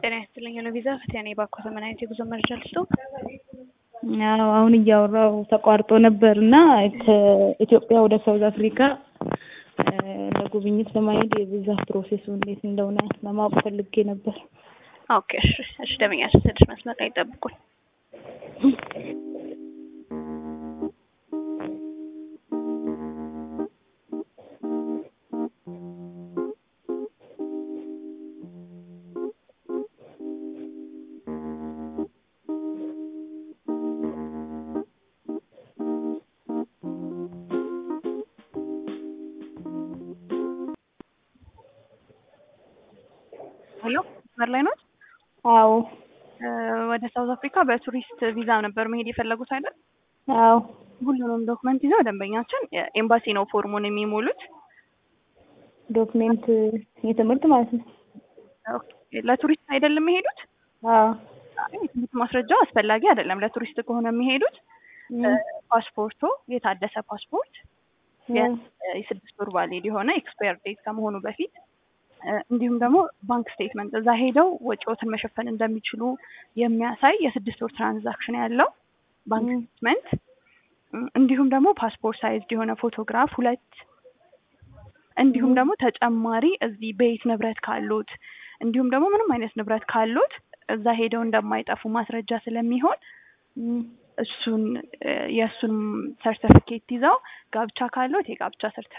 ጤና ይስጥልኝ ለቪዛ ፈቲያኔ ባኮተ ምን አይነት የጉዞ መረጃ ልስጡ? አዎ አሁን እያወራው ተቋርጦ ነበር እና ከኢትዮጵያ ወደ ሳውዝ አፍሪካ ለጉብኝት ለማሄድ የቪዛ ፕሮሴሱ እንዴት እንደሆነ ለማወቅ ፈልጌ ነበር። ኦኬ እሺ እሺ ደንበኛችን ትንሽ መስመር ላይ ይጠብቁን። ሄሎ መስመር ላይ ነው? አዎ ወደ ሳውዝ አፍሪካ በቱሪስት ቪዛ ነበር መሄድ የፈለጉት አይደል? አዎ ሁሉንም ዶክመንት ይዘው ደንበኛችን ኤምባሲ ነው ፎርሙን የሚሞሉት። ዶክሜንት የትምህርት ማለት ነው። ኦኬ፣ ለቱሪስት አይደለም የሚሄዱት? አዎ የትምህርት ማስረጃው አስፈላጊ አይደለም። ለቱሪስት ከሆነ የሚሄዱት ፓስፖርቶ የታደሰ ፓስፖርት የስድስት ወር ቫሊድ የሆነ ኤክስፓየር ዴት ከመሆኑ በፊት እንዲሁም ደግሞ ባንክ ስቴትመንት እዛ ሄደው ወጪዎትን መሸፈን እንደሚችሉ የሚያሳይ የስድስት ወር ትራንዛክሽን ያለው ባንክ ስቴትመንት እንዲሁም ደግሞ ፓስፖርት ሳይዝድ የሆነ ፎቶግራፍ ሁለት እንዲሁም ደግሞ ተጨማሪ እዚህ ቤት ንብረት ካሉት እንዲሁም ደግሞ ምንም አይነት ንብረት ካሉት እዛ ሄደው እንደማይጠፉ ማስረጃ ስለሚሆን እሱን የእሱን ሰርተፊኬት ይዘው ጋብቻ ካሉት የጋብቻ ሰርተ